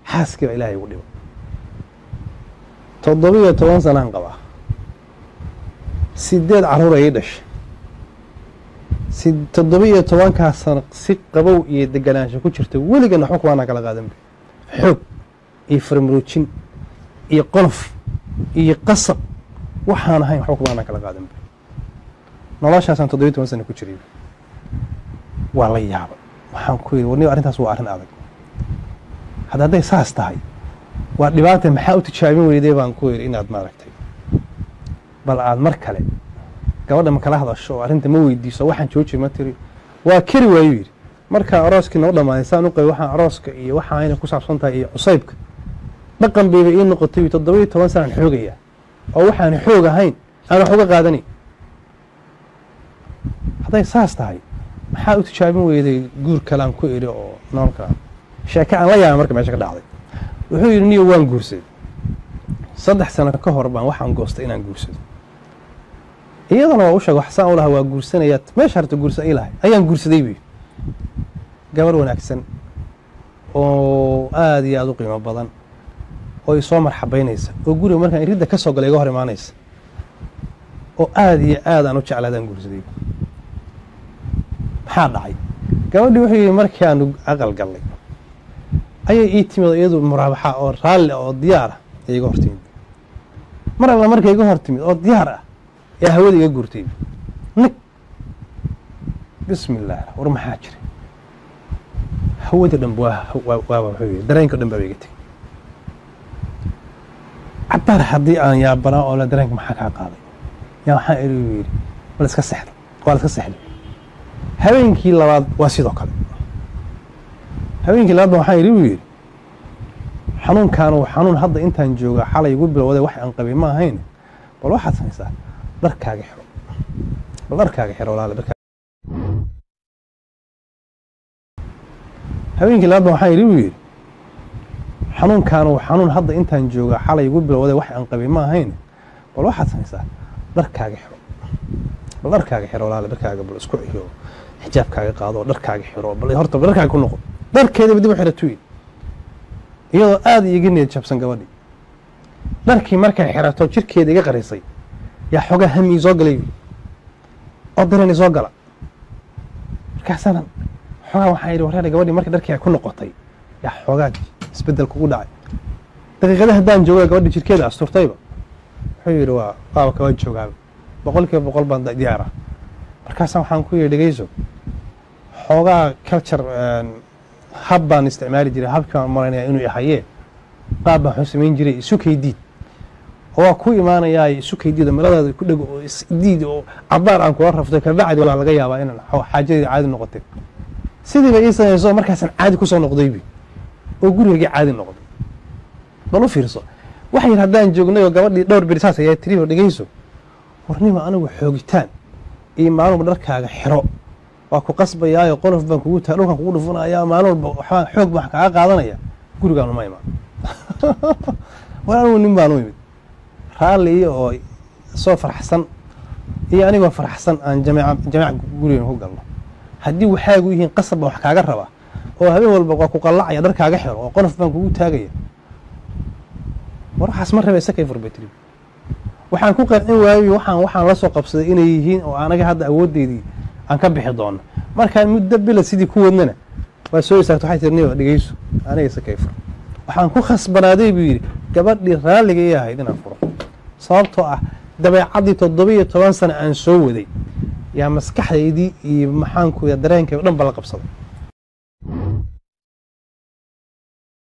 xaaskii baa ilaahay igu dhibo toddobiyo toban sanaan qabaa sideed carruur ayay dhashay si toddobiyo tobankaa sano si qabow iyo deganaansho ku jirta weligan waxba kumaanaa kala qaadanba xoog iyo farmaroojin iyo qolof iyo qasab waxaan ahayn waxba kumaanaa kala qaadanba noloshaasaan toddobiyo toban sana ku jiray waa la yaabay waxaan ku yidhi warniba arrintaas waa arrin adag hadda hadday saas tahay waa dhibaata maxaa u tijaabin weyday baan ku yidhi inaad maaragtay bal aad mar kale gabadha ma kala hadasho oo arrinta ma weydiiso waxaan jooji ma tiri waa keri waayuu yidhi markaa arooskii noo dhammaaday saan u qabay waxaan arooska iyo waxa ayna ku saabsan tahay iyo cusaybka dhaqan bayba ii noqotay toddoba iyo toban sanaan xoogayaa oo waxaan xoog ahayn aan wax uga qaadanayn hadday saas tahay maxaa u tijaabin weyday guur kalean ku idhi oo nool kala sheeke aan la yaaba marka meesha ka dhacday wuxuu yidhi niyo waan guursaday saddex sano ka hor baan waxaan goostay inaan guursado iyadana waa u sheega wax saan u lahaa waa guursanayaa meesha harta guursa ii lahay ayaan guursaday buu yidhi gabar wanaagsan oo aada iyo aada u qiimo badan oo i soo marxabaynaysa oo guriga markaan iridda ka soo galay iga hor imaanaysa oo aada iyo aad aan u jeclaadaan guursaday maxaa dhacay gabadhii wuxuu yidhi markii aanu aqal gallay ayay ii timid iyadu muraabaxa oo raalli oo diyaar ah ee iga hor timid mar alla markay iga hor timid oo diyaar ah ee hawada iga guurtay nag bismi illah war maxaa jira hawada dhan waaba wuxuu yidhi dareenka dhan baaba iga tegey cabaar haddii aan yaabanaa oo la dareenka maxaa kaa qaaday yaa waxaan iri yidhi waa la iska sexday waa la iska sexday habeenkii labaad waa sidoo kale habeenkii labaad ba waxaan idhi u yidhi xanuunkaanu xanuun hadda intaan jooga xalay igu bilowday wax aan qabay ma ahayn bal waxaad samaysaa dharkaaga xiro bal dharkaaga xiro walaale dharkaaga habeenkii labaad ba waxaan idhi u yidhi xanuunkaanu xanuun hadda intaan jooga xalay igu bilowday wax aan qabay ma ahayn bal waxaad samaysaa dharkaaga xiro bal dharkaaga xiro walaale dharkaaga bal isku xiro xijaabkaaga qaado dharkaaga xiro bal horta dharkaaga ku noqo dharkeedaba dib u xirato yidhi iyadoo aada iiga niyad jabsan gabadhii dharkii markay xirato jirkeeda iga qarisay yaa xoogaa hamii soo galay yidhi oo dareen isoo gala markaasana xoogaa waxaan yidhi wareer gabadhii markii dharkii ay ku noqotay yaa xoogaa isbeddel kugu dhacay daqiiqada haddaan jooga gabadhii jirkeeda asturtayba wuxuu yidhi waa waaba kaba joogaaba boqol kiiba boqol baan diyaar ah markaasa waxaan ku yidhi dhegeyso xoogaa culture hab baan isticmaali jiray habkaan maranaya inuu ihayee qaab baan wuxuu samayn jiray isu kaydiid oo waa ku imaanayaa isu kaydiida maladaada ku dhego oo isdiid oo cabaar aan kula rafto kabacdi waa laga yaabaa inaan xaajadeeda caadi noqotay sidiiba ii samayso markaasaan caadi kusoo noqdaybi oo gurigaygii caadi noqday bal u fiirso waxay yidhi haddaan joognay oo gabadhii dhowr beri saas ayaa tiri oo dhegeyso warnima anigu xoogitaan iyo maalin walba dharkaaga xiro waa ku qasbayaayo qolof baan kugu taa dhulkaan kugu dhufanayaa maalin walba waxbaan xoog baan kaaga qaadanaya gurigaan uma imaan war anigu nin baan u imid raalli iyo oo soo faraxsan iyo anigoo faraxsan aan jameeca jameeca gurigan ku galno haddii waxaagu yihiin qasab baan wax kaaga rabaa oo habeen walba waa ku qallacaya dharkaaga xiro oo qolof baan kugu taagaya war waxaas ma raba isakay furbatri waxaan ku qancin waayoy waxaan waxaan la soo qabsaday inay yihiin oo anaga hadda awooddeydii aan ka bixi doono markaan muddo bila sidii ku wadnana waa soo istaagto waxay tiri niyo dhegeyso aniga isakay fur waxaan ku khasbanaaday buu yidhi gabadhii raalliga ii ahayd inaan furo sababtoo ah dabeecaddii toddoba-iyo toban sano aan soo waday yaa maskaxdaydii iyo maxaanku dareenkay o dhan ba la qabsaday